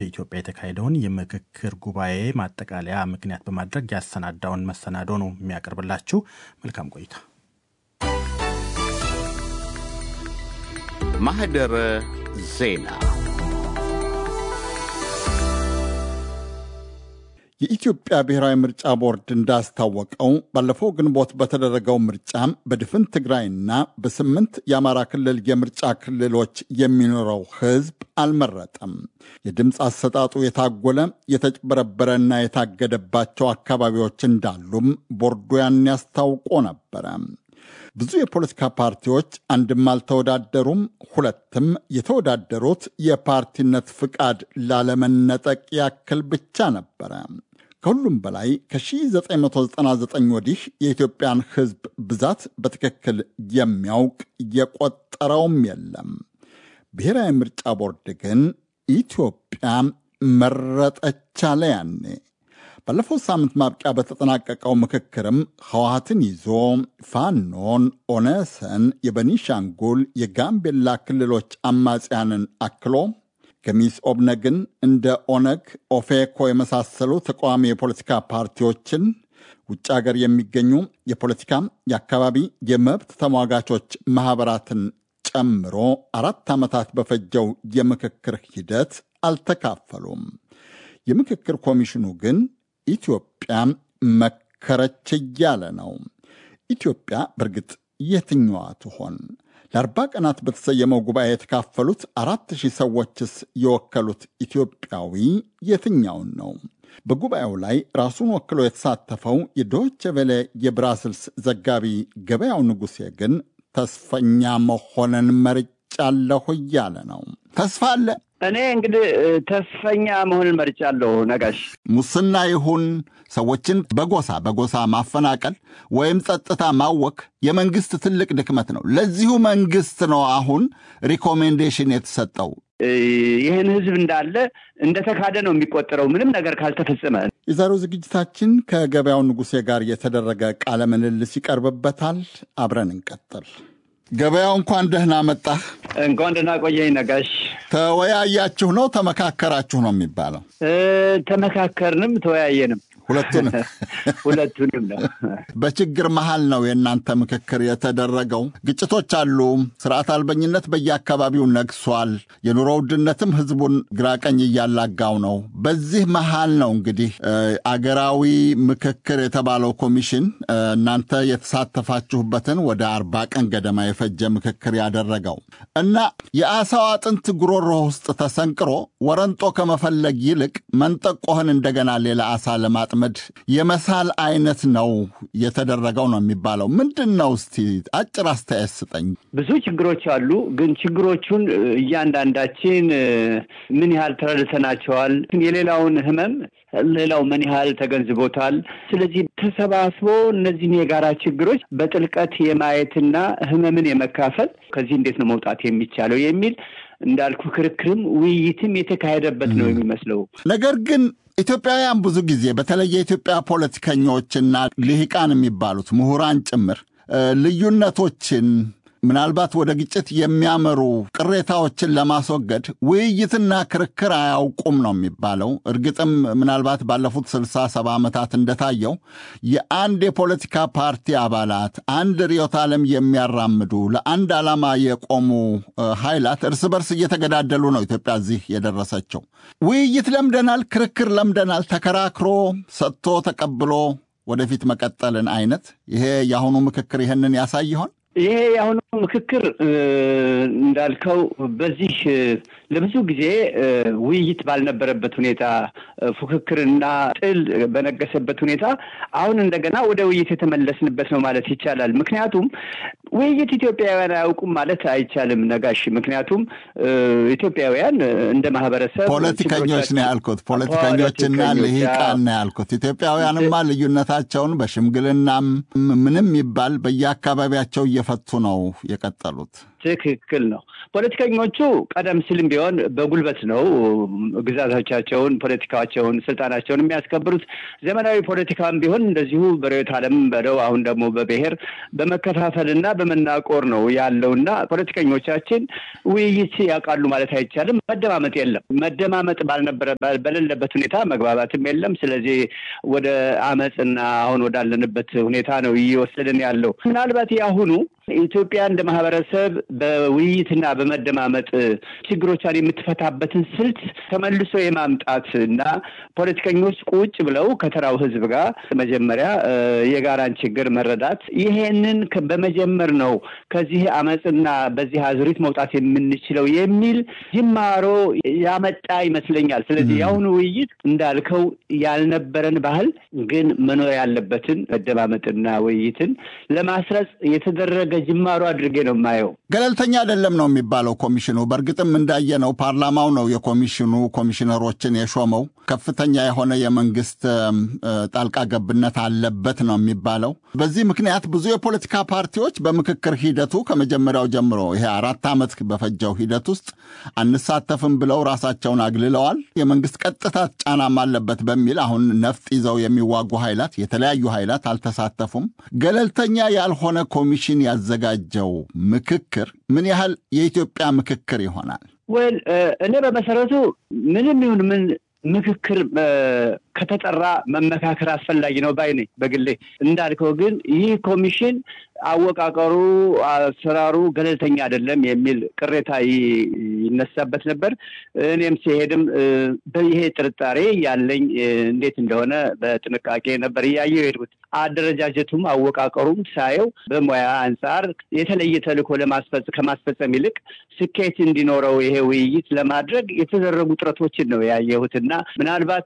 በኢትዮጵያ የተካሄደውን የምክክር ጉባኤ ማጠቃለያ ምክንያት በማድረግ ያሰናዳውን መሰናዶ ነው የሚያቀርብላችሁ። መልካም ቆይታ። ማህደረ ዜና የኢትዮጵያ ብሔራዊ ምርጫ ቦርድ እንዳስታወቀው ባለፈው ግንቦት በተደረገው ምርጫ በድፍን ትግራይና በስምንት የአማራ ክልል የምርጫ ክልሎች የሚኖረው ሕዝብ አልመረጠም። የድምፅ አሰጣጡ የታጎለ የተጭበረበረና የታገደባቸው አካባቢዎች እንዳሉም ቦርዱ ያን ያስታውቆ ነበረ። ብዙ የፖለቲካ ፓርቲዎች አንድም አልተወዳደሩም፣ ሁለትም የተወዳደሩት የፓርቲነት ፍቃድ ላለመነጠቅ ያክል ብቻ ነበረ። ከሁሉም በላይ ከ1999 ወዲህ የኢትዮጵያን ሕዝብ ብዛት በትክክል የሚያውቅ የቆጠረውም የለም። ብሔራዊ ምርጫ ቦርድ ግን ኢትዮጵያ መረጠች አለ ያኔ። ባለፈው ሳምንት ማብቂያ በተጠናቀቀው ምክክርም ህወሀትን ይዞ ፋኖን፣ ኦነሰን፣ የበኒሻንጉል የጋምቤላ ክልሎች አማጽያንን አክሎ ገሚስ ኦብነግን እንደ ኦነግ፣ ኦፌኮ የመሳሰሉ ተቃዋሚ የፖለቲካ ፓርቲዎችን ውጭ ሀገር የሚገኙ የፖለቲካ የአካባቢ የመብት ተሟጋቾች ማኅበራትን ጨምሮ አራት ዓመታት በፈጀው የምክክር ሂደት አልተካፈሉም። የምክክር ኮሚሽኑ ግን ኢትዮጵያ መከረች እያለ ነው። ኢትዮጵያ በእርግጥ የትኛዋ ትሆን? ለአርባ ቀናት በተሰየመው ጉባኤ የተካፈሉት አራት ሺህ ሰዎችስ የወከሉት ኢትዮጵያዊ የትኛውን ነው? በጉባኤው ላይ ራሱን ወክሎ የተሳተፈው የዶይቼ ቬለ የብራስልስ ዘጋቢ ገበያው ንጉሴ ግን ተስፈኛ መሆንን መርጫለሁ እያለ ነው። ተስፋ አለ። እኔ እንግዲህ ተስፈኛ መሆንን መርጫለሁ። ነጋሽ ሙስና ይሁን ሰዎችን በጎሳ በጎሳ ማፈናቀል ወይም ጸጥታ ማወክ የመንግስት ትልቅ ድክመት ነው። ለዚሁ መንግስት ነው አሁን ሪኮሜንዴሽን የተሰጠው። ይህን ህዝብ እንዳለ እንደተካደ ነው የሚቆጠረው ምንም ነገር ካልተፈጸመ። የዛሬው ዝግጅታችን ከገበያው ንጉሴ ጋር የተደረገ ቃለ ምልልስ ይቀርብበታል። አብረን እንቀጥል። ገበያው እንኳን ደህና መጣህ። እንኳን ደህና ቆየኝ ነጋሽ። ተወያያችሁ ነው ተመካከራችሁ ነው የሚባለው? ተመካከርንም ተወያየንም ሁለቱንም ሁለቱንም ነው። በችግር መሃል ነው የእናንተ ምክክር የተደረገው። ግጭቶች አሉ። ስርዓት አልበኝነት በየአካባቢው ነግሷል። የኑሮ ውድነትም ህዝቡን ግራቀኝ እያላጋው ነው። በዚህ መሃል ነው እንግዲህ አገራዊ ምክክር የተባለው ኮሚሽን እናንተ የተሳተፋችሁበትን ወደ አርባ ቀን ገደማ የፈጀ ምክክር ያደረገው እና የአሳው አጥንት ጉሮሮ ውስጥ ተሰንቅሮ ወረንጦ ከመፈለግ ይልቅ መንጠቆህን እንደገና ሌላ አሳ ለማጥመድ የመሳል አይነት ነው የተደረገው ነው የሚባለው። ምንድን ነው እስቲ አጭር አስተያየት ስጠኝ። ብዙ ችግሮች አሉ። ግን ችግሮቹን እያንዳንዳችን ምን ያህል ተረድተናቸዋል? የሌላውን ህመም ሌላው ምን ያህል ተገንዝቦታል? ስለዚህ ተሰባስቦ እነዚህን የጋራ ችግሮች በጥልቀት የማየትና ህመምን የመካፈል ከዚህ እንዴት ነው መውጣት የሚቻለው የሚል እንዳልኩ ክርክርም ውይይትም የተካሄደበት ነው የሚመስለው። ነገር ግን ኢትዮጵያውያን ብዙ ጊዜ በተለይ የኢትዮጵያ ፖለቲከኞችና ልሂቃን የሚባሉት ምሁራን ጭምር ልዩነቶችን ምናልባት ወደ ግጭት የሚያመሩ ቅሬታዎችን ለማስወገድ ውይይትና ክርክር አያውቁም ነው የሚባለው። እርግጥም ምናልባት ባለፉት ስልሳ ሰባ ዓመታት እንደታየው የአንድ የፖለቲካ ፓርቲ አባላት አንድ ርዕዮተ ዓለም የሚያራምዱ ለአንድ ዓላማ የቆሙ ኃይላት እርስ በርስ እየተገዳደሉ ነው ኢትዮጵያ እዚህ የደረሰችው። ውይይት ለምደናል፣ ክርክር ለምደናል። ተከራክሮ ሰጥቶ ተቀብሎ ወደፊት መቀጠልን አይነት ይሄ የአሁኑ ምክክር ይህንን ያሳይ ይሆን? ይሄ የአሁኑ ምክክር እንዳልከው በዚህ ለብዙ ጊዜ ውይይት ባልነበረበት ሁኔታ ፉክክርና ጥል በነገሰበት ሁኔታ አሁን እንደገና ወደ ውይይት የተመለስንበት ነው ማለት ይቻላል። ምክንያቱም ውይይት ኢትዮጵያውያን አያውቁም ማለት አይቻልም ነጋሽ። ምክንያቱም ኢትዮጵያውያን እንደ ማህበረሰብ ፖለቲከኞች ነው ያልኩት፣ ፖለቲከኞችና ልሂቃን ነው ያልኩት። ኢትዮጵያውያንማ ልዩነታቸውን በሽምግልናም ምንም ይባል በየአካባቢያቸው እየፈቱ ነው የቀጠሉት። ትክክል ነው። ፖለቲከኞቹ ቀደም ሲልም ቢሆን በጉልበት ነው ግዛቶቻቸውን፣ ፖለቲካቸውን፣ ስልጣናቸውን የሚያስከብሩት። ዘመናዊ ፖለቲካም ቢሆን እንደዚሁ በርዕዮተ ዓለም በለው አሁን ደግሞ በብሔር በመከፋፈልና በመናቆር ነው ያለውና ፖለቲከኞቻችን ውይይት ያውቃሉ ማለት አይቻልም። መደማመጥ የለም። መደማመጥ ባልነበረ በሌለበት ሁኔታ መግባባትም የለም። ስለዚህ ወደ አመፅና አሁን ወዳለንበት ሁኔታ ነው እየወሰድን ያለው። ምናልባት የአሁኑ ኢትዮጵያ እንደ ማህበረሰብ በውይይትና በመደማመጥ ችግሮቿን የምትፈታበትን ስልት ተመልሶ የማምጣት እና ፖለቲከኞች ቁጭ ብለው ከተራው ሕዝብ ጋር መጀመሪያ የጋራን ችግር መረዳት ይሄንን በመጀመር ነው ከዚህ አመፅና በዚህ አዙሪት መውጣት የምንችለው የሚል ጅማሮ ያመጣ ይመስለኛል። ስለዚህ የአሁኑ ውይይት እንዳልከው ያልነበረን ባህል ግን መኖር ያለበትን መደማመጥና ውይይትን ለማስረጽ የተደረገ ጅማሮ አድርጌ ነው የማየው። ገለልተኛ አይደለም ነው የሚባለው ኮሚሽኑ። በእርግጥም እንዳየነው ፓርላማው ነው የኮሚሽኑ ኮሚሽነሮችን የሾመው። ከፍተኛ የሆነ የመንግስት ጣልቃ ገብነት አለበት ነው የሚባለው። በዚህ ምክንያት ብዙ የፖለቲካ ፓርቲዎች በምክክር ሂደቱ ከመጀመሪያው ጀምሮ ይሄ አራት ዓመት በፈጀው ሂደት ውስጥ አንሳተፍም ብለው ራሳቸውን አግልለዋል። የመንግስት ቀጥታ ጫናም አለበት በሚል አሁን ነፍጥ ይዘው የሚዋጉ ኃይላት የተለያዩ ኃይላት አልተሳተፉም። ገለልተኛ ያልሆነ ኮሚሽን ያዘጋጀው ምክክር ምን ያህል የኢትዮጵያ ምክክር ይሆናል? ወል እኔ በመሰረቱ ምንም ይሁን ምን ምክክር ከተጠራ መመካከር አስፈላጊ ነው ባይ ነኝ በግሌ። እንዳልከው ግን ይህ ኮሚሽን አወቃቀሩ፣ አሰራሩ ገለልተኛ አይደለም የሚል ቅሬታ ይነሳበት ነበር። እኔም ሲሄድም ይሄ ጥርጣሬ ያለኝ እንዴት እንደሆነ በጥንቃቄ ነበር እያየው የሄድኩት። አደረጃጀቱም አወቃቀሩም ሳየው በሙያ አንጻር የተለየ ተልዕኮ ከማስፈጸም ይልቅ ስኬት እንዲኖረው ይሄ ውይይት ለማድረግ የተደረጉ ጥረቶችን ነው ያየሁት እና ምናልባት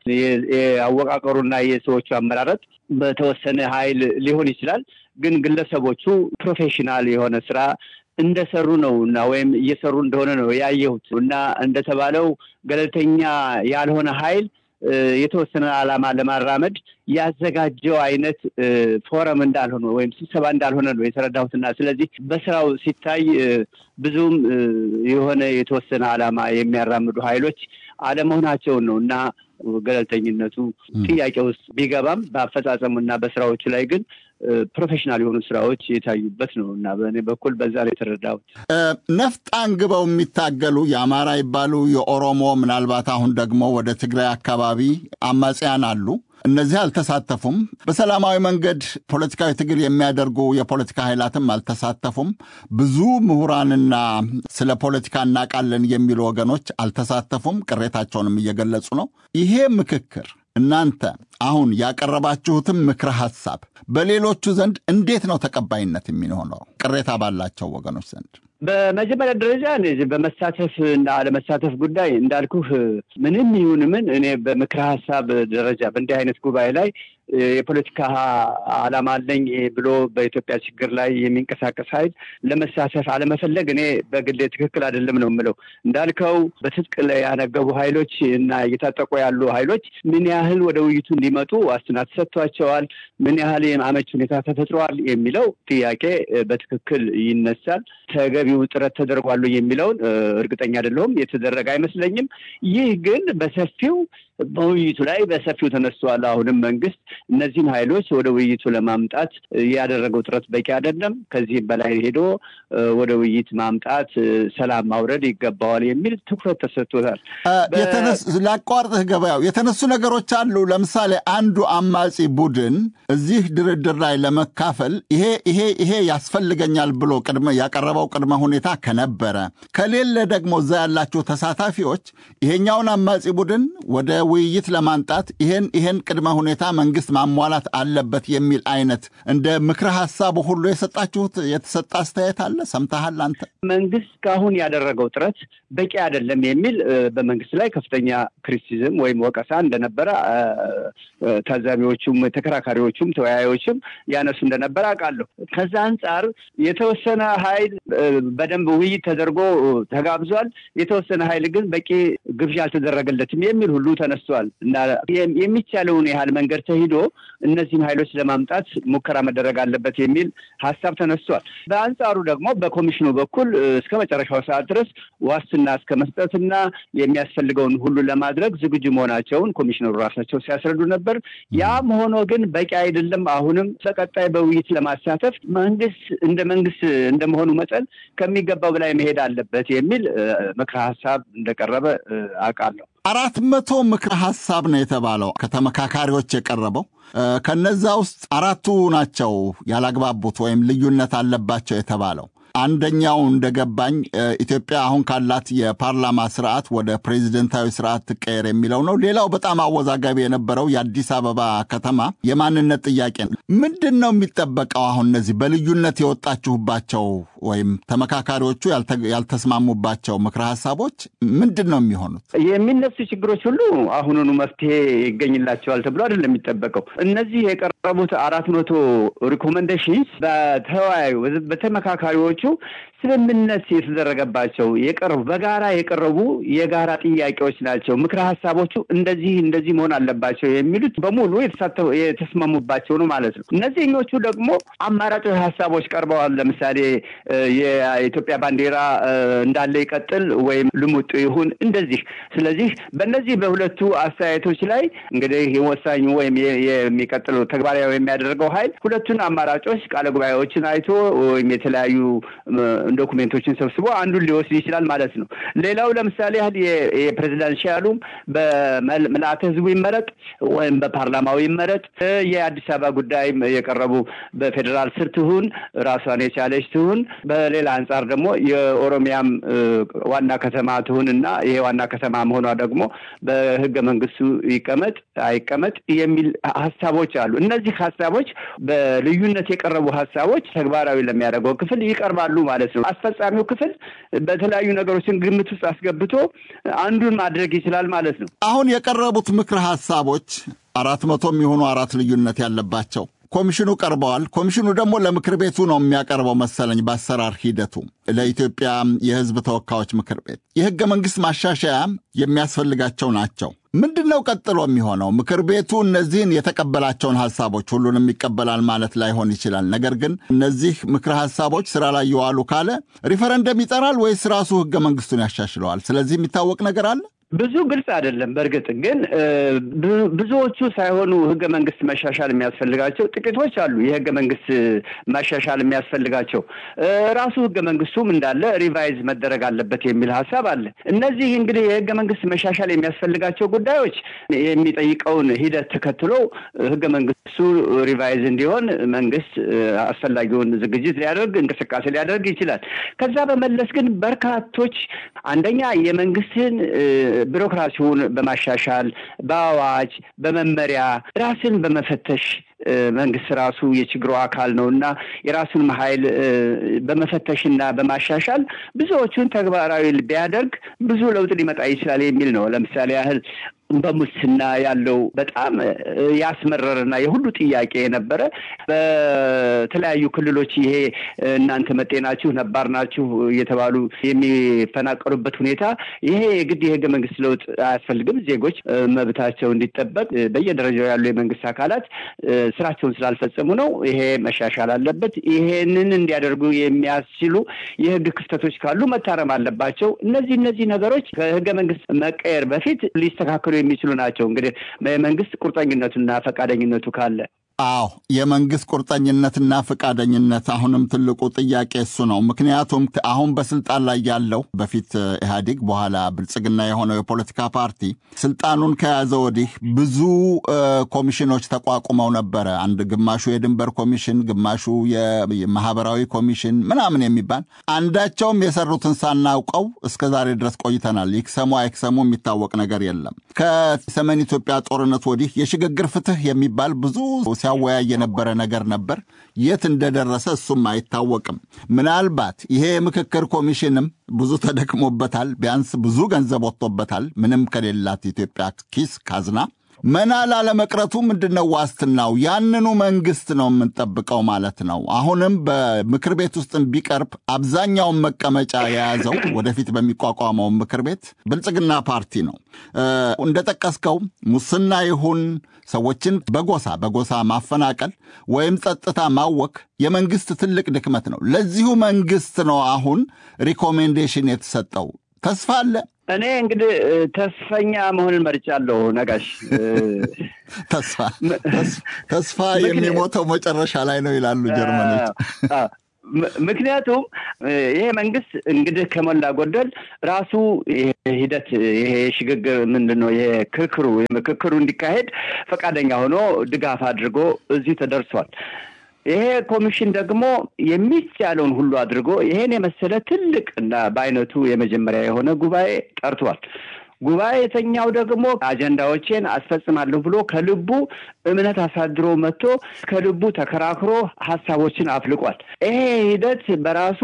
የአወቃቀሩና የሰዎቹ አመራረጥ በተወሰነ ኃይል ሊሆን ይችላል ግን ግለሰቦቹ ፕሮፌሽናል የሆነ ስራ እንደሰሩ ነው እና ወይም እየሰሩ እንደሆነ ነው ያየሁት እና እንደተባለው ገለልተኛ ያልሆነ ኃይል የተወሰነ ዓላማ ለማራመድ ያዘጋጀው አይነት ፎረም እንዳልሆነ ወይም ስብሰባ እንዳልሆነ ነው የተረዳሁትና ስለዚህ በስራው ሲታይ ብዙም የሆነ የተወሰነ ዓላማ የሚያራምዱ ኃይሎች አለመሆናቸውን ነው እና ገለልተኝነቱ ጥያቄ ውስጥ ቢገባም በአፈጻጸሙና በስራዎቹ ላይ ግን ፕሮፌሽናል የሆኑ ስራዎች የታዩበት ነው እና በእኔ በኩል በዛ ላይ የተረዳሁት። ነፍጥ አንግበው የሚታገሉ የአማራ ይባሉ የኦሮሞ ምናልባት አሁን ደግሞ ወደ ትግራይ አካባቢ አማጽያን አሉ። እነዚህ አልተሳተፉም። በሰላማዊ መንገድ ፖለቲካዊ ትግል የሚያደርጉ የፖለቲካ ኃይላትም አልተሳተፉም። ብዙ ምሁራንና ስለ ፖለቲካ እናውቃለን የሚሉ ወገኖች አልተሳተፉም። ቅሬታቸውንም እየገለጹ ነው። ይሄ ምክክር እናንተ አሁን ያቀረባችሁትም ምክረ ሐሳብ በሌሎቹ ዘንድ እንዴት ነው ተቀባይነት የሚሆነው? ቅሬታ ባላቸው ወገኖች ዘንድ በመጀመሪያ ደረጃ እነዚህ በመሳተፍ እና አለመሳተፍ ጉዳይ እንዳልኩህ ምንም ይሁን ምን እኔ በምክረ ሀሳብ ደረጃ በእንዲህ አይነት ጉባኤ ላይ የፖለቲካ ዓላማ አለኝ ብሎ በኢትዮጵያ ችግር ላይ የሚንቀሳቀስ ኃይል ለመሳተፍ አለመፈለግ እኔ በግሌ ትክክል አይደለም ነው የምለው። እንዳልከው በትጥቅ ላይ ያነገቡ ኃይሎች እና እየታጠቁ ያሉ ኃይሎች ምን ያህል ወደ ውይይቱ እንዲመጡ ዋስትና ተሰጥቷቸዋል፣ ምን ያህል አመች ሁኔታ ተፈጥሯል የሚለው ጥያቄ በትክክል ይነሳል። ተገቢው ጥረት ተደርጓሉ የሚለውን እርግጠኛ አይደለሁም። የተደረገ አይመስለኝም። ይህ ግን በሰፊው በውይይቱ ላይ በሰፊው ተነስተዋል። አሁንም መንግስት እነዚህን ኃይሎች ወደ ውይይቱ ለማምጣት ያደረገው ጥረት በቂ አይደለም። ከዚህም በላይ ሄዶ ወደ ውይይት ማምጣት፣ ሰላም ማውረድ ይገባዋል የሚል ትኩረት ተሰጥቶታል። ላቋርጥህ ገበያው የተነሱ ነገሮች አሉ። ለምሳሌ አንዱ አማጺ ቡድን እዚህ ድርድር ላይ ለመካፈል ይሄ ይሄ ይሄ ያስፈልገኛል ብሎ ቅድመ ያቀረበው ቅድመ ሁኔታ ከነበረ ከሌለ ደግሞ እዛ ያላቸው ተሳታፊዎች ይሄኛውን አማጺ ቡድን ወደ ውይይት ለማምጣት ይሄን ይሄን ቅድመ ሁኔታ መንግስት ማሟላት አለበት የሚል አይነት እንደ ምክረ ሀሳቡ ሁሉ የሰጣችሁት የተሰጠ አስተያየት አለ? ሰምተሃል አንተ? መንግስት እስካሁን ያደረገው ጥረት በቂ አይደለም የሚል በመንግስት ላይ ከፍተኛ ክሪቲሲዝም ወይም ወቀሳ እንደነበረ ታዛቢዎቹም፣ ተከራካሪዎቹም፣ ተወያዮችም ያነሱ እንደነበረ አውቃለሁ። ከዛ አንጻር የተወሰነ ኃይል በደንብ ውይይት ተደርጎ ተጋብዟል። የተወሰነ ኃይል ግን በቂ ግብዣ አልተደረገለትም የሚል ሁሉ ተነስቶ ተነስቷል እና የሚቻለውን ያህል መንገድ ተሂዶ እነዚህን ኃይሎች ለማምጣት ሙከራ መደረግ አለበት የሚል ሀሳብ ተነስቷል። በአንጻሩ ደግሞ በኮሚሽኑ በኩል እስከ መጨረሻው ሰዓት ድረስ ዋስትና እስከ መስጠትና የሚያስፈልገውን ሁሉ ለማድረግ ዝግጁ መሆናቸውን ኮሚሽነሩ ራሳቸው ሲያስረዱ ነበር። ያም ሆኖ ግን በቂ አይደለም። አሁንም በቀጣይ በውይይት ለማሳተፍ መንግስት እንደ መንግስት እንደመሆኑ መጠን ከሚገባው በላይ መሄድ አለበት የሚል ምክረ ሀሳብ እንደቀረበ አውቃለሁ። አራት መቶ ምክረ ሀሳብ ነው የተባለው ከተመካካሪዎች የቀረበው። ከነዛ ውስጥ አራቱ ናቸው ያላግባቡት ወይም ልዩነት አለባቸው የተባለው። አንደኛው እንደገባኝ ኢትዮጵያ አሁን ካላት የፓርላማ ስርዓት ወደ ፕሬዚደንታዊ ስርዓት ትቀየር የሚለው ነው። ሌላው በጣም አወዛጋቢ የነበረው የአዲስ አበባ ከተማ የማንነት ጥያቄ ነው። ምንድን ነው የሚጠበቀው? አሁን እነዚህ በልዩነት የወጣችሁባቸው ወይም ተመካካሪዎቹ ያልተስማሙባቸው ምክረ ሀሳቦች ምንድን ነው የሚሆኑት? የሚነሱ ችግሮች ሁሉ አሁኑኑ መፍትሄ ይገኝላቸዋል ተብሎ አይደለም የሚጠበቀው። እነዚህ የቀረቡት አራት መቶ ሪኮመንዴሽንስ በተወያዩ በተመካካሪዎቹ ስምምነት የተደረገባቸው የቀረቡ በጋራ የቀረቡ የጋራ ጥያቄዎች ናቸው። ምክረ ሀሳቦቹ እንደዚህ እንደዚህ መሆን አለባቸው የሚሉት በሙሉ የተስማሙባቸው ነው ማለት ነው። እነዚህኞቹ ደግሞ አማራጭ ሀሳቦች ቀርበዋል። ለምሳሌ የኢትዮጵያ ባንዲራ እንዳለ ይቀጥል ወይም ልሙጡ ይሁን እንደዚህ። ስለዚህ በእነዚህ በሁለቱ አስተያየቶች ላይ እንግዲህ ወሳኙ ወይም የሚቀጥለው ተግባራዊ የሚያደርገው ኃይል ሁለቱን አማራጮች ቃለ ጉባኤዎችን አይቶ ወይም የተለያዩ ዶኩሜንቶችን ሰብስቦ አንዱን ሊወስድ ይችላል ማለት ነው። ሌላው ለምሳሌ ያህል የፕሬዚዳንሻሉም በምልአተ ህዝቡ ይመረጥ ወይም በፓርላማው ይመረጥ፣ የአዲስ አበባ ጉዳይም የቀረቡ በፌዴራል ስር ትሁን ራሷን የቻለች ትሁን፣ በሌላ አንጻር ደግሞ የኦሮሚያም ዋና ከተማ ትሁን እና ይሄ ዋና ከተማ መሆኗ ደግሞ በህገ መንግስቱ ይቀመጥ አይቀመጥ የሚል ሀሳቦች አሉ። እነዚህ ሀሳቦች በልዩነት የቀረቡ ሀሳቦች ተግባራዊ ለሚያደርገው ክፍል ይቀርባሉ ማለት ነው። አስፈጻሚው ክፍል በተለያዩ ነገሮችን ግምት ውስጥ አስገብቶ አንዱን ማድረግ ይችላል ማለት ነው። አሁን የቀረቡት ምክረ ሀሳቦች አራት መቶ የሚሆኑ አራት ልዩነት ያለባቸው ኮሚሽኑ ቀርበዋል። ኮሚሽኑ ደግሞ ለምክር ቤቱ ነው የሚያቀርበው መሰለኝ በአሰራር ሂደቱ ለኢትዮጵያ የህዝብ ተወካዮች ምክር ቤት የህገ መንግስት ማሻሻያ የሚያስፈልጋቸው ናቸው። ምንድን ነው ቀጥሎ የሚሆነው? ምክር ቤቱ እነዚህን የተቀበላቸውን ሀሳቦች ሁሉንም ይቀበላል ማለት ላይሆን ይችላል። ነገር ግን እነዚህ ምክረ ሀሳቦች ስራ ላይ የዋሉ ካለ ሪፈረንደም ይጠራል ወይስ ራሱ ህገ መንግስቱን ያሻሽለዋል? ስለዚህ የሚታወቅ ነገር አለ? ብዙ ግልጽ አይደለም። በእርግጥ ግን ብዙዎቹ ሳይሆኑ ህገ መንግስት መሻሻል የሚያስፈልጋቸው ጥቂቶች አሉ። የህገ መንግስት መሻሻል የሚያስፈልጋቸው ራሱ ህገ መንግስቱም እንዳለ ሪቫይዝ መደረግ አለበት የሚል ሀሳብ አለ። እነዚህ እንግዲህ የህገ መንግስት መሻሻል የሚያስፈልጋቸው ጉዳዮች የሚጠይቀውን ሂደት ተከትሎ ህገ መንግስቱ ሪቫይዝ እንዲሆን መንግስት አስፈላጊውን ዝግጅት ሊያደርግ እንቅስቃሴ ሊያደርግ ይችላል። ከዛ በመለስ ግን በርካቶች አንደኛ የመንግስትን ቢሮክራሲውን በማሻሻል በአዋጅ በመመሪያ ራስን በመፈተሽ መንግስት ራሱ የችግሩ አካል ነው እና የራሱን ኃይል በመፈተሽና በማሻሻል ብዙዎቹን ተግባራዊ ቢያደርግ ብዙ ለውጥ ሊመጣ ይችላል የሚል ነው። ለምሳሌ ያህል በሙስና ያለው በጣም ያስመረረና የሁሉ ጥያቄ የነበረ በተለያዩ ክልሎች ይሄ እናንተ መጤ ናችሁ፣ ነባር ናችሁ እየተባሉ የሚፈናቀሉበት ሁኔታ ይሄ የግድ የህገ መንግስት ለውጥ አያስፈልግም። ዜጎች መብታቸው እንዲጠበቅ በየደረጃው ያሉ የመንግስት አካላት ስራቸውን ስላልፈጸሙ ነው። ይሄ መሻሻል አለበት። ይሄንን እንዲያደርጉ የሚያስችሉ የህግ ክፍተቶች ካሉ መታረም አለባቸው። እነዚህ እነዚህ ነገሮች ከህገ መንግስት መቀየር በፊት ሊስተካከሉ የሚችሉ ናቸው። እንግዲህ የመንግስት ቁርጠኝነቱና ፈቃደኝነቱ ካለ አዎ የመንግስት ቁርጠኝነትና ፈቃደኝነት አሁንም ትልቁ ጥያቄ እሱ ነው። ምክንያቱም አሁን በስልጣን ላይ ያለው በፊት ኢህአዴግ በኋላ ብልጽግና የሆነው የፖለቲካ ፓርቲ ስልጣኑን ከያዘ ወዲህ ብዙ ኮሚሽኖች ተቋቁመው ነበረ። አንድ ግማሹ የድንበር ኮሚሽን፣ ግማሹ የማህበራዊ ኮሚሽን ምናምን የሚባል አንዳቸውም የሰሩትን ሳናውቀው እስከ ዛሬ ድረስ ቆይተናል። ይክሰሙ አይክሰሙ የሚታወቅ ነገር የለም። ከሰሜን ኢትዮጵያ ጦርነት ወዲህ የሽግግር ፍትህ የሚባል ብዙ ሲያወያይ የነበረ ነገር ነበር። የት እንደደረሰ እሱም አይታወቅም። ምናልባት ይሄ የምክክር ኮሚሽንም ብዙ ተደክሞበታል። ቢያንስ ብዙ ገንዘብ ወጥቶበታል። ምንም ከሌላት ኢትዮጵያ ኪስ ካዝና መና ላለመቅረቱ ምንድን ነው ዋስትናው? ያንኑ መንግስት ነው የምንጠብቀው ማለት ነው። አሁንም በምክር ቤት ውስጥ ቢቀርብ አብዛኛውን መቀመጫ የያዘው ወደፊት በሚቋቋመው ምክር ቤት ብልጽግና ፓርቲ ነው። እንደጠቀስከው ሙስና ይሁን ሰዎችን በጎሳ በጎሳ ማፈናቀል ወይም ጸጥታ ማወክ የመንግስት ትልቅ ድክመት ነው። ለዚሁ መንግስት ነው አሁን ሪኮሜንዴሽን የተሰጠው። ተስፋ አለ። እኔ እንግዲህ ተስፈኛ መሆንን መርጫለሁ። ነጋሽ ተስፋ ተስፋ የሚሞተው መጨረሻ ላይ ነው ይላሉ ጀርመኖች። ምክንያቱም ይሄ መንግስት እንግዲህ ከሞላ ጎደል ራሱ ሂደት ይሄ ሽግግር ምንድን ነው ይሄ ክርክሩ ምክክሩ እንዲካሄድ ፈቃደኛ ሆኖ ድጋፍ አድርጎ እዚህ ተደርሷል። ይሄ ኮሚሽን ደግሞ የሚቻለውን ሁሉ አድርጎ ይሄን የመሰለ ትልቅ እና በአይነቱ የመጀመሪያ የሆነ ጉባኤ ጠርቷል። ጉባኤተኛው ደግሞ አጀንዳዎቼን አስፈጽማለሁ ብሎ ከልቡ እምነት አሳድሮ መጥቶ ከልቡ ተከራክሮ ሀሳቦችን አፍልቋል። ይሄ ሂደት በራሱ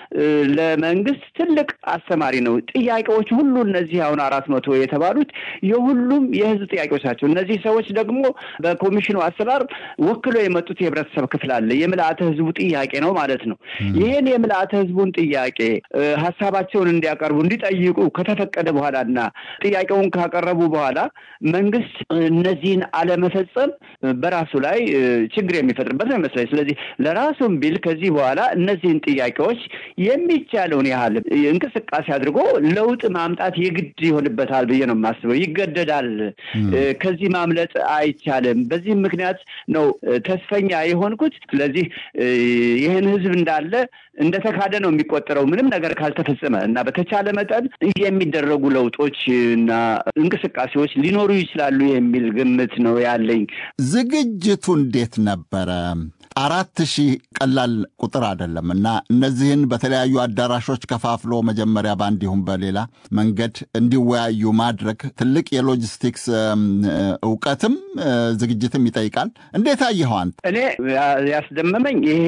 ለመንግስት ትልቅ አስተማሪ ነው። ጥያቄዎች ሁሉ እነዚህ አሁን አራት መቶ የተባሉት የሁሉም የህዝብ ጥያቄዎች ናቸው። እነዚህ ሰዎች ደግሞ በኮሚሽኑ አሰራር ወክሎ የመጡት የህብረተሰብ ክፍል አለ። የምልአተ ህዝቡ ጥያቄ ነው ማለት ነው። ይህን የምልአተ ህዝቡን ጥያቄ ሀሳባቸውን እንዲያቀርቡ እንዲጠይቁ ከተፈቀደ በኋላና ጥያቄውን ካቀረቡ በኋላ መንግስት እነዚህን አለመፈጸም በራሱ ላይ ችግር የሚፈጥርበት ነው ይመስለኝ። ስለዚህ ለራሱም ቢል ከዚህ በኋላ እነዚህን ጥያቄዎች የሚቻለውን ያህል እንቅስቃሴ አድርጎ ለውጥ ማምጣት የግድ ይሆንበታል ብዬ ነው የማስበው። ይገደዳል። ከዚህ ማምለጥ አይቻልም። በዚህም ምክንያት ነው ተስፈኛ የሆንኩት። ስለዚህ ይህን ህዝብ እንዳለ እንደተካደ ነው የሚቆጠረው ምንም ነገር ካልተፈጸመ እና በተቻለ መጠን የሚደረጉ ለውጦች እና እንቅስቃሴዎች ሊኖሩ ይችላሉ የሚል ግምት ነው ያለኝ። ዝግጅቱ እንዴት ነበረ? አራት ሺህ ቀላል ቁጥር አይደለም እና እነዚህን በተለያዩ አዳራሾች ከፋፍሎ መጀመሪያ በአንድ ይሁን በሌላ መንገድ እንዲወያዩ ማድረግ ትልቅ የሎጂስቲክስ እውቀትም ዝግጅትም ይጠይቃል። እንዴት አየኸው አንተ? እኔ ያስደመመኝ ይሄ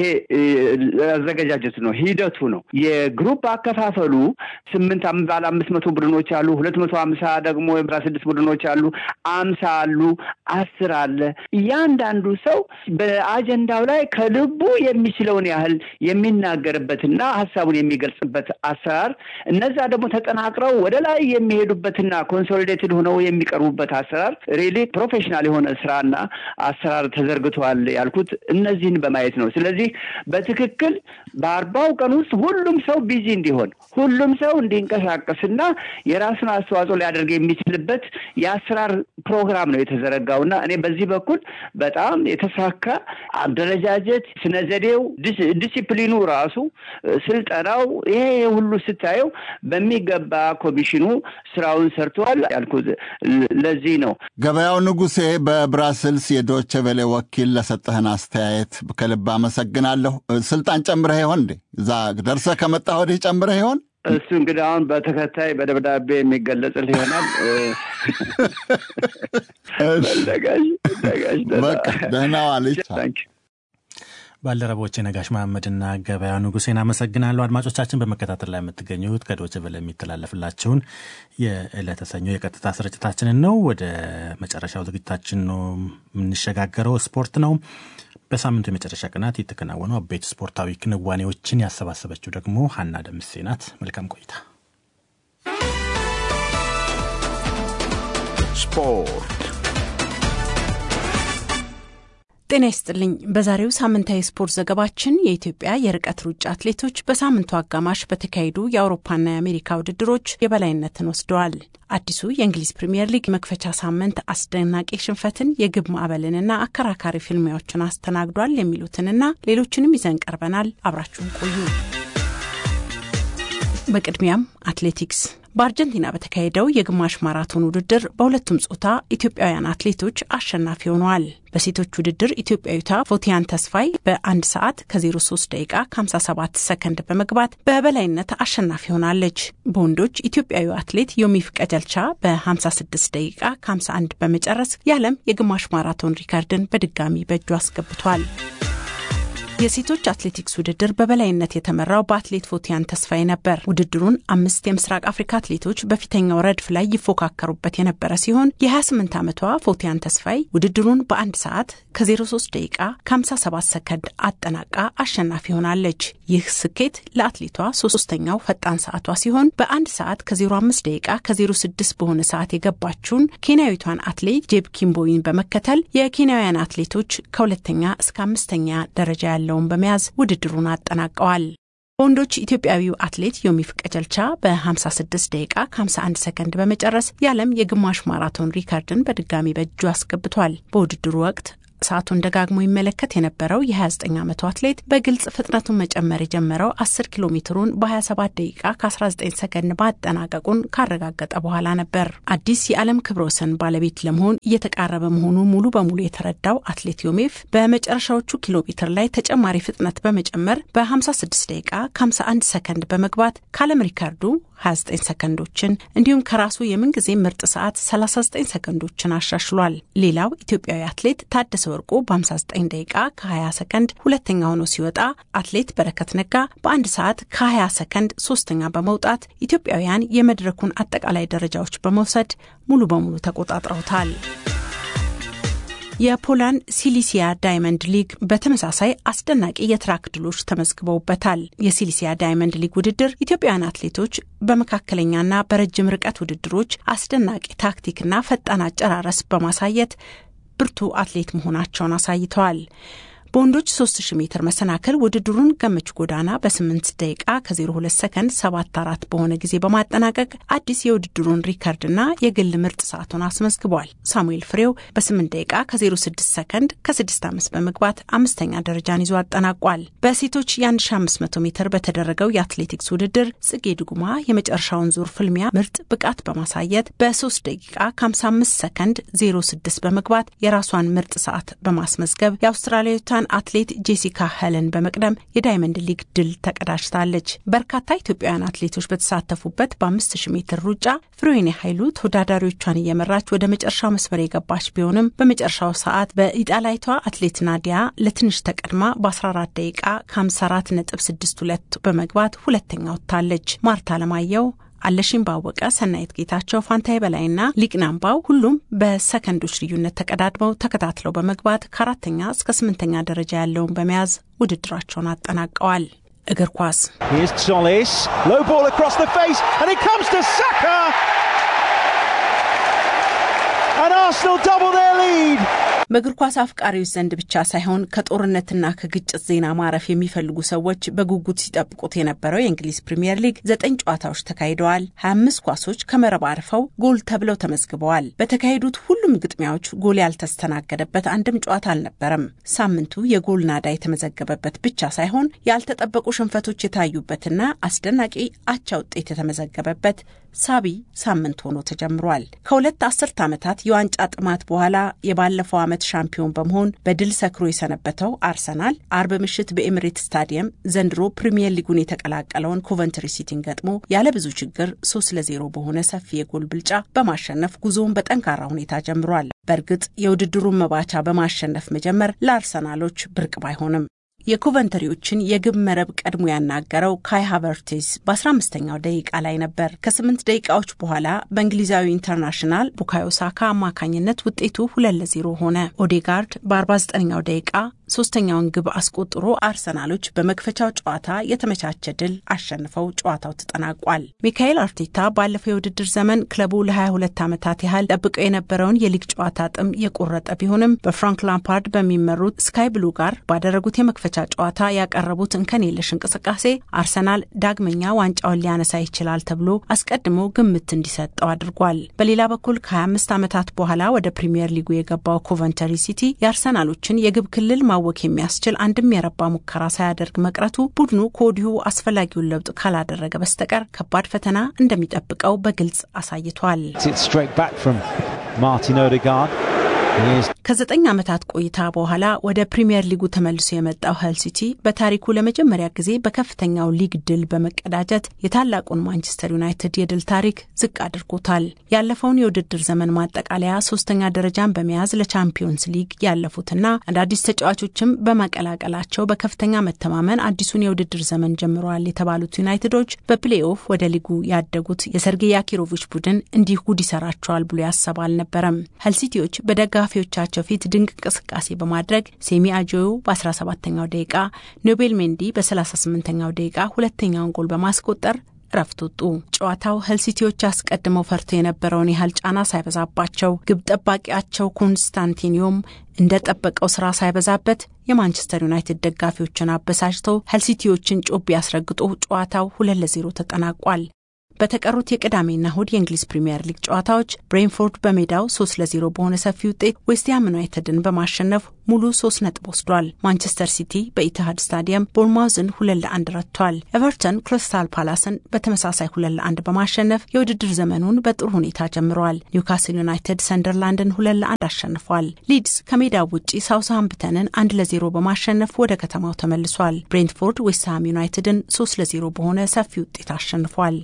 አዘገጃጀቱ ነው፣ ሂደቱ ነው። የግሩፕ አከፋፈሉ ስምንት ባለ አምስት መቶ ቡድኖች አሉ፣ ሁለት መቶ ሀምሳ ደግሞ አስራ ስድስት ቡድኖች አሉ፣ አምሳ አሉ፣ አስር አለ። እያንዳንዱ ሰው በአጀንዳው ላይ ከልቡ የሚችለውን ያህል የሚናገርበትና ሀሳቡን የሚገልጽበት አሰራር፣ እነዛ ደግሞ ተጠናቅረው ወደ ላይ የሚሄዱበትና ኮንሶሊዴትድ ሆነው የሚቀርቡበት አሰራር ሪሊ ፕሮፌሽናል የሆነ ስራና አሰራር ተዘርግተዋል ያልኩት እነዚህን በማየት ነው። ስለዚህ በትክክል በአርባው ቀን ውስጥ ሁሉም ሰው ቢዚ እንዲሆን ሁሉም ሰው እንዲንቀሳቀስና የራሱን አስተዋጽኦ ሊያደርግ የሚችልበት የአሰራር ፕሮግራም ነው የተዘረጋውና እኔ በዚህ በኩል በጣም የተሳካ አደረጃጀት፣ ስነ ዘዴው፣ ዲሲፕሊኑ ራሱ ስልጠናው፣ ይሄ ሁሉ ስታየው በሚገባ ኮሚሽኑ ስራውን ሰርተዋል ያልኩት ለዚህ ነው። ገበያው ንጉሴ በብራስልስ የዶቼ ቬሌ ወኪል ለሰጠህን አስተያየት ከልብ አመሰግናለሁ። ስልጣን ጨምረህ ይሆን እንዴ? እዛ ደርሰህ ከመጣህ ወዲህ ጨምረህ ይሆን? እሱ እንግዲህ አሁን በተከታይ በደብዳቤ የሚገለጽል ይሆናል። በቃ ደህና ዋልሽ። ባልደረቦቼ ነጋሽ መሐመድና ገበያ ንጉሴን አመሰግናለሁ። አድማጮቻችን በመከታተል ላይ የምትገኙት ከዶች ቨለ የሚተላለፍላችሁን የዕለተ ሰኞ የቀጥታ ስርጭታችንን ነው። ወደ መጨረሻው ዝግጅታችን ነው የምንሸጋገረው። ስፖርት ነው። በሳምንቱ የመጨረሻ ቀናት የተከናወኑ አበይት ስፖርታዊ ክንዋኔዎችን ያሰባሰበችው ደግሞ ሀና ደምሴ ናት። መልካም ቆይታ። ስፖርት ጤና ይስጥልኝ። በዛሬው ሳምንታዊ ስፖርት ዘገባችን የኢትዮጵያ የርቀት ሩጫ አትሌቶች በሳምንቱ አጋማሽ በተካሄዱ የአውሮፓና የአሜሪካ ውድድሮች የበላይነትን ወስደዋል። አዲሱ የእንግሊዝ ፕሪምየር ሊግ መክፈቻ ሳምንት አስደናቂ ሽንፈትን፣ የግብ ማዕበልንና አከራካሪ ፍልሚያዎችን አስተናግዷል የሚሉትንና ሌሎችንም ይዘን ቀርበናል። አብራችሁን ቆዩ። በቅድሚያም አትሌቲክስ በአርጀንቲና በተካሄደው የግማሽ ማራቶን ውድድር በሁለቱም ጾታ ኢትዮጵያውያን አትሌቶች አሸናፊ ሆነዋል። በሴቶች ውድድር ኢትዮጵያዊቷ ፎቲያን ተስፋይ በአንድ ሰዓት ከ03 ደቂቃ ከ57 ሰከንድ በመግባት በበላይነት አሸናፊ ሆናለች። በወንዶች ኢትዮጵያዊ አትሌት ዮሚፍ ቀጀልቻ በ56 ደቂቃ ከ51 በመጨረስ የዓለም የግማሽ ማራቶን ሪከርድን በድጋሚ በእጁ አስገብቷል። የሴቶች አትሌቲክስ ውድድር በበላይነት የተመራው በአትሌት ፎቲያን ተስፋዬ ነበር። ውድድሩን አምስት የምስራቅ አፍሪካ አትሌቶች በፊተኛው ረድፍ ላይ ይፎካከሩበት የነበረ ሲሆን የ28 ዓመቷ ፎቲያን ተስፋዬ ውድድሩን በአንድ ሰዓት ከ03 ደቂቃ ከ57 ሰከንድ አጠናቃ አሸናፊ ሆናለች። ይህ ስኬት ለአትሌቷ ሶስተኛው ፈጣን ሰዓቷ ሲሆን በአንድ ሰዓት ከ05 ደቂቃ ከ06 በሆነ ሰዓት የገባችውን ኬንያዊቷን አትሌት ጄብ ኪምቦይን በመከተል የኬንያውያን አትሌቶች ከሁለተኛ እስከ አምስተኛ ደረጃ ያለውን በመያዝ ውድድሩን አጠናቀዋል። በወንዶች ኢትዮጵያዊው አትሌት ዮሚፍ ቀጀልቻ በ56 ደቂቃ ከ51 ሰከንድ በመጨረስ የዓለም የግማሽ ማራቶን ሪከርድን በድጋሚ በእጁ አስገብቷል። በውድድሩ ወቅት ሰዓቱን ደጋግሞ ይመለከት የነበረው የ29 ዓመቱ አትሌት በግልጽ ፍጥነቱን መጨመር የጀመረው 10 ኪሎ ሜትሩን በ27 ደቂቃ ከ19 ሰከንድ ማጠናቀቁን ካረጋገጠ በኋላ ነበር። አዲስ የዓለም ክብረ ወሰን ባለቤት ለመሆን እየተቃረበ መሆኑ ሙሉ በሙሉ የተረዳው አትሌት ዮሜፍ በመጨረሻዎቹ ኪሎ ሜትር ላይ ተጨማሪ ፍጥነት በመጨመር በ56 ደቂቃ ከ51 ሰከንድ በመግባት ከዓለም ሪካርዱ 29 ሰከንዶችን እንዲሁም ከራሱ የምንጊዜ ምርጥ ሰዓት 39 ሰከንዶችን አሻሽሏል። ሌላው ኢትዮጵያዊ አትሌት ታደሰ ወርቁ በ59 ደቂቃ ከ20 ሰከንድ ሁለተኛ ሆኖ ሲወጣ አትሌት በረከት ነጋ በአንድ ሰዓት ከ20 ሰከንድ ሶስተኛ በመውጣት ኢትዮጵያውያን የመድረኩን አጠቃላይ ደረጃዎች በመውሰድ ሙሉ በሙሉ ተቆጣጥረውታል። የፖላንድ ሲሊሲያ ዳይመንድ ሊግ በተመሳሳይ አስደናቂ የትራክ ድሎች ተመዝግበውበታል። የሲሊሲያ ዳይመንድ ሊግ ውድድር ኢትዮጵያውያን አትሌቶች በመካከለኛና በረጅም ርቀት ውድድሮች አስደናቂ ታክቲክና ፈጣን አጨራረስ በማሳየት ብርቱ አትሌት መሆናቸውን አሳይተዋል። በወንዶች 3000 ሜትር መሰናክል ውድድሩን ገመች ጎዳና በ8 ደቂቃ ከ02 ሰከንድ 74 በሆነ ጊዜ በማጠናቀቅ አዲስ የውድድሩን ሪከርድና የግል ምርጥ ሰዓቱን አስመዝግቧል። ሳሙኤል ፍሬው በ8 ደቂቃ ከ06 ሰከንድ ከ65 በመግባት አምስተኛ ደረጃን ይዞ አጠናቋል። በሴቶች የ1500 ሜትር በተደረገው የአትሌቲክስ ውድድር ጽጌ ድጉማ የመጨረሻውን ዙር ፍልሚያ ምርጥ ብቃት በማሳየት በ3 ደቂቃ ከ55 ሰከንድ 06 በመግባት የራሷን ምርጥ ሰዓት በማስመዝገብ የአውስትራሊያዊቷ አትሌት ጄሲካ ሄለን በመቅደም የዳይመንድ ሊግ ድል ተቀዳጅታለች። በርካታ ኢትዮጵያውያን አትሌቶች በተሳተፉበት በ5000 ሜትር ሩጫ ፍሬዌኔ ኃይሉ ተወዳዳሪዎቿን እየመራች ወደ መጨረሻው መስመር የገባች ቢሆንም በመጨረሻው ሰዓት በኢጣሊያዊቷ አትሌት ናዲያ ለትንሽ ተቀድማ በ14 ደቂቃ ከ54 ነጥብ 62 በመግባት ሁለተኛ ወጥታለች። ማርታ አለማየሁ አለሽኝ ባወቀ፣ ሰናይት ጌታቸው፣ ፋንታይ በላይና ሊቅናምባው ሁሉም በሰከንዶች ልዩነት ተቀዳድመው ተከታትለው በመግባት ከአራተኛ እስከ ስምንተኛ ደረጃ ያለውን በመያዝ ውድድራቸውን አጠናቀዋል። እግር ኳስ በእግር ኳስ አፍቃሪዎች ዘንድ ብቻ ሳይሆን ከጦርነትና ከግጭት ዜና ማረፍ የሚፈልጉ ሰዎች በጉጉት ሲጠብቁት የነበረው የእንግሊዝ ፕሪምየር ሊግ ዘጠኝ ጨዋታዎች ተካሂደዋል። 25 ኳሶች ከመረብ አርፈው ጎል ተብለው ተመዝግበዋል። በተካሄዱት ሁሉም ግጥሚያዎች ጎል ያልተስተናገደበት አንድም ጨዋታ አልነበረም። ሳምንቱ የጎል ናዳ የተመዘገበበት ብቻ ሳይሆን ያልተጠበቁ ሽንፈቶች የታዩበትና አስደናቂ አቻ ውጤት የተመዘገበበት ሳቢ ሳምንት ሆኖ ተጀምሯል። ከሁለት አስርት ዓመታት የዋንጫ ጥማት በኋላ የባለፈው ዓመት ሻምፒዮን በመሆን በድል ሰክሮ የሰነበተው አርሰናል አርብ ምሽት በኤምሬት ስታዲየም ዘንድሮ ፕሪምየር ሊጉን የተቀላቀለውን ኮቨንትሪ ሲቲን ገጥሞ ያለ ብዙ ችግር ሶስት ለዜሮ በሆነ ሰፊ የጎል ብልጫ በማሸነፍ ጉዞውን በጠንካራ ሁኔታ ጀምሯል። በእርግጥ የውድድሩን መባቻ በማሸነፍ መጀመር ለአርሰናሎች ብርቅ ባይሆንም የኮቨንተሪዎችን የግብ መረብ ቀድሞ ያናገረው ካይ ሃቨርቴስ በ15ኛው ደቂቃ ላይ ነበር። ከስምንት ደቂቃዎች በኋላ በእንግሊዛዊ ኢንተርናሽናል ቡካዮ ሳካ አማካኝነት ውጤቱ ሁለት ለዜሮ ሆነ። ኦዴጋርድ በ49ኛው ደቂቃ ሶስተኛውን ግብ አስቆጥሮ አርሰናሎች በመክፈቻው ጨዋታ የተመቻቸ ድል አሸንፈው ጨዋታው ተጠናቋል። ሚካኤል አርቴታ ባለፈው የውድድር ዘመን ክለቡ ለ22 ዓመታት ያህል ጠብቀው የነበረውን የሊግ ጨዋታ ጥም የቆረጠ ቢሆንም በፍራንክ ላምፓርድ በሚመሩት ስካይ ብሉ ጋር ባደረጉት የመክፈቻ ጨዋታ ያቀረቡት እንከን የለሽ እንቅስቃሴ አርሰናል ዳግመኛ ዋንጫውን ሊያነሳ ይችላል ተብሎ አስቀድሞ ግምት እንዲሰጠው አድርጓል። በሌላ በኩል ከ25 ዓመታት በኋላ ወደ ፕሪምየር ሊጉ የገባው ኮቨንተሪ ሲቲ የአርሰናሎችን የግብ ክልል ማወክ የሚያስችል አንድም የረባ ሙከራ ሳያደርግ መቅረቱ ቡድኑ ከወዲሁ አስፈላጊውን ለውጥ ካላደረገ በስተቀር ከባድ ፈተና እንደሚጠብቀው በግልጽ አሳይቷል። ከዘጠኝ ዓመታት ቆይታ በኋላ ወደ ፕሪምየር ሊጉ ተመልሶ የመጣው ኸል ሲቲ በታሪኩ ለመጀመሪያ ጊዜ በከፍተኛው ሊግ ድል በመቀዳጀት የታላቁን ማንቸስተር ዩናይትድ የድል ታሪክ ዝቅ አድርጎታል። ያለፈውን የውድድር ዘመን ማጠቃለያ ሶስተኛ ደረጃን በመያዝ ለቻምፒዮንስ ሊግ ያለፉትና አዳዲስ ተጫዋቾችም በመቀላቀላቸው በከፍተኛ መተማመን አዲሱን የውድድር ዘመን ጀምረዋል የተባሉት ዩናይትዶች በፕሌይኦፍ ወደ ሊጉ ያደጉት የሰርጌይ ያኪሮቪች ቡድን እንዲህ ጉድ ይሰራቸዋል ብሎ ያሰበ አልነበረም። ኸል ሲቲዎች በደጋፊዎቻቸው ፊት ድንቅ እንቅስቃሴ በማድረግ ሴሚ አጆዮ በ17ኛው ደቂቃ፣ ኖቤል ሜንዲ በ38ኛው ደቂቃ ሁለተኛውን ጎል በማስቆጠር እረፍት ወጡ። ጨዋታው ኸል ሲቲዎች አስቀድመው ፈርቶ የነበረውን ያህል ጫና ሳይበዛባቸው ግብ ጠባቂያቸው ኮንስታንቲኒዮም እንደጠበቀው ስራ ሳይበዛበት የማንቸስተር ዩናይትድ ደጋፊዎችን አበሳጭተው ኸል ሲቲዎችን ጮቤ ያስረግጦ ጨዋታው ሁለት ለዜሮ ተጠናቋል። በተቀሩት የቅዳሜና እሁድ የእንግሊዝ ፕሪምየር ሊግ ጨዋታዎች ብሬንፎርድ በሜዳው ሶስት ለዜሮ በሆነ ሰፊ ውጤት ዌስትሃም ዩናይትድን በማሸነፍ ሙሉ ሶስት ነጥብ ወስዷል። ማንቸስተር ሲቲ በኢትሃድ ስታዲየም ቦርማውዝን ሁለት ለአንድ ረቷል። ኤቨርተን ክሪስታል ፓላስን በተመሳሳይ ሁለት ለአንድ በማሸነፍ የውድድር ዘመኑን በጥሩ ሁኔታ ጀምረዋል። ኒውካስል ዩናይትድ ሰንደርላንድን ሁለት ለአንድ አሸንፏል። ሊድስ ከሜዳው ውጪ ሳውስሃምፕተንን አንድ ለዜሮ በማሸነፍ ወደ ከተማው ተመልሷል። ብሬንትፎርድ ዌስትሃም ዩናይትድን ሶስት ለዜሮ በሆነ ሰፊ ውጤት አሸንፏል።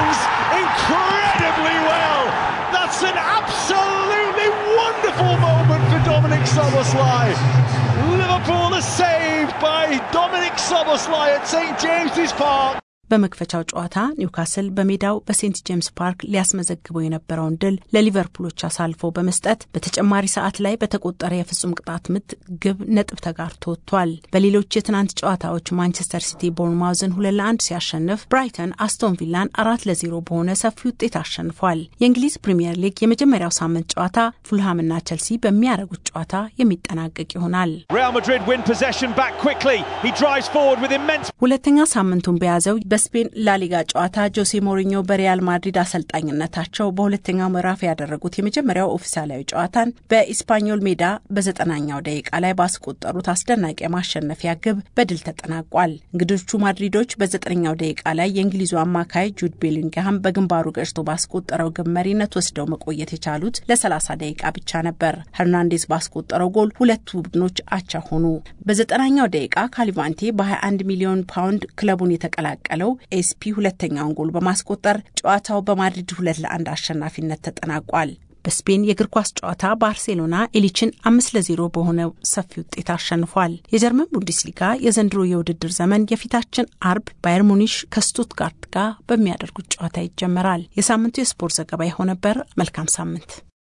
incredibly well. That's an absolutely wonderful moment for Dominic Soboslai. Liverpool are saved by Dominic Soboslai at St James's Park. በመክፈቻው ጨዋታ ኒውካስል በሜዳው በሴንት ጄምስ ፓርክ ሊያስመዘግበው የነበረውን ድል ለሊቨርፑሎች አሳልፎ በመስጠት በተጨማሪ ሰዓት ላይ በተቆጠረ የፍጹም ቅጣት ምት ግብ ነጥብ ተጋርቶ ወጥቷል። በሌሎች የትናንት ጨዋታዎች ማንቸስተር ሲቲ ቦርንማውዝን ሁለት ለአንድ ሲያሸንፍ፣ ብራይተን አስቶን ቪላን አራት ለዜሮ በሆነ ሰፊ ውጤት አሸንፏል። የእንግሊዝ ፕሪምየር ሊግ የመጀመሪያው ሳምንት ጨዋታ ፉልሃምና ቸልሲ በሚያደርጉት ጨዋታ የሚጠናቀቅ ይሆናል። Real Madrid win possession back quickly. He drives forward with immense ሁለተኛ ሳምንቱን በያዘው በስፔን ላሊጋ ጨዋታ ጆሴ ሞሪኞ በሪያል ማድሪድ አሰልጣኝነታቸው በሁለተኛው ምዕራፍ ያደረጉት የመጀመሪያው ኦፊሳላዊ ጨዋታን በኢስፓኞል ሜዳ በዘጠናኛው ደቂቃ ላይ ባስቆጠሩት አስደናቂ የማሸነፊያ ግብ በድል ተጠናቋል። እንግዶቹ ማድሪዶች በዘጠነኛው ደቂቃ ላይ የእንግሊዙ አማካይ ጁድ ቤሊንግሃም በግንባሩ ገጭቶ ባስቆጠረው ግብ መሪነት ወስደው መቆየት የቻሉት ለ30 ደቂቃ ብቻ ነበር። ሄርናንዴዝ ባስቆጠረው ጎል ሁለቱ ቡድኖች አቻ ሆኑ። በዘጠናኛው ደቂቃ ካሊቫንቴ በ21 ሚሊዮን ፓውንድ ክለቡን የተቀላቀለው ኤስፒ ሁለተኛውን ጎል በማስቆጠር ጨዋታው በማድሪድ ሁለት ለአንድ አሸናፊነት ተጠናቋል። በስፔን የእግር ኳስ ጨዋታ ባርሴሎና ኤሊችን አምስት ለዜሮ በሆነ ሰፊ ውጤት አሸንፏል። የጀርመን ቡንደስሊጋ የዘንድሮ የውድድር ዘመን የፊታችን አርብ ባየር ሙኒሽ ከስቱትጋርት ጋር በሚያደርጉት ጨዋታ ይጀመራል። የሳምንቱ የስፖርት ዘገባ ይኸው ነበር። መልካም ሳምንት።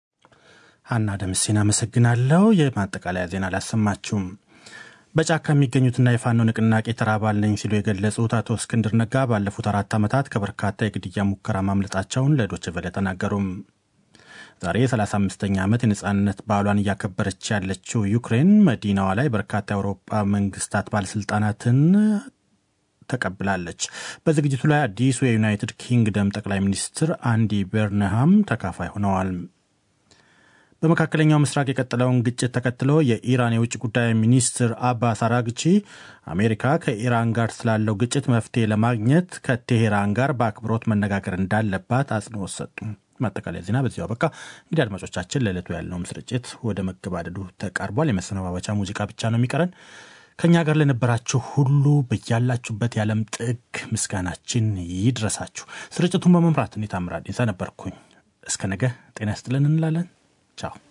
ሀና ደምሴን አመሰግናለሁ። የማጠቃለያ ዜና አላሰማችሁም። በጫካ የሚገኙትና የፋኖ ንቅናቄ ተራ አባል ነኝ ሲሉ የገለጹት አቶ እስክንድር ነጋ ባለፉት አራት ዓመታት ከበርካታ የግድያ ሙከራ ማምለጣቸውን ለዶይቼ ቬለ ተናገሩም። ዛሬ የ35ኛ ዓመት የነጻነት በዓሏን እያከበረች ያለችው ዩክሬን መዲናዋ ላይ በርካታ የአውሮፓ መንግስታት ባለስልጣናትን ተቀብላለች። በዝግጅቱ ላይ አዲሱ የዩናይትድ ኪንግደም ጠቅላይ ሚኒስትር አንዲ በርንሃም ተካፋይ ሆነዋል። በመካከለኛው ምስራቅ የቀጠለውን ግጭት ተከትሎ የኢራን የውጭ ጉዳይ ሚኒስትር አባስ አራግቺ አሜሪካ ከኢራን ጋር ስላለው ግጭት መፍትሄ ለማግኘት ከቴሄራን ጋር በአክብሮት መነጋገር እንዳለባት አጽንኦት ሰጡ። ማጠቃለያ ዜና በዚሁ አበቃ። እንግዲህ አድማጮቻችን ለዕለቱ ያለውም ስርጭት ወደ መገባደዱ ተቃርቧል። የመሰነባበቻ ሙዚቃ ብቻ ነው የሚቀረን። ከእኛ ጋር ለነበራችሁ ሁሉ በያላችሁበት የዓለም ጥግ ምስጋናችን ይድረሳችሁ። ስርጭቱን በመምራት እኔ ታምራት ነበርኩኝ። እስከ ነገ ጤና ይስጥልን እንላለን። ቻው